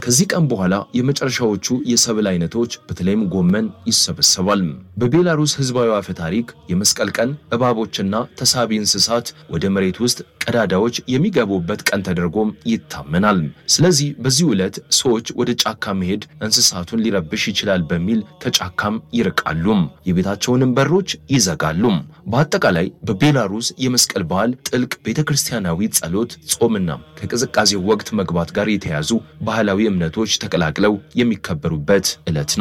ከዚህ ቀን በኋላ የመጨረሻዎቹ የሰብል አይነቶች በተለይም ጎመን ይሰበሰባል። በቤላሩስ ህዝባዊ አፈ ታሪክ የመስቀል ቀን እባቦችና ተሳቢ እንስሳት ወደ መሬት ውስጥ ቀዳዳዎች የሚገቡበት ቀን ተደርጎም ይታመናል። ስለዚህ በዚህ ዕለት ሰዎች ወደ ጫካ መሄድ እንስሳቱን ሊረብሽ ይችላል በሚል ከጫካም ይርቃሉ፣ የቤታቸውንም በሮች ይዘጋሉ። በአጠቃላይ በቤላሩስ የመስቀል በዓል ጥልቅ ቤተ ክርስቲያናዊ ጸሎት፣ ጾምና ከቅዝቃዜው ወቅት መግባት ጋር የተያዙ ባህላዊ እምነቶች ተቀላቅለው የሚከበሩበት ዕለት ነው።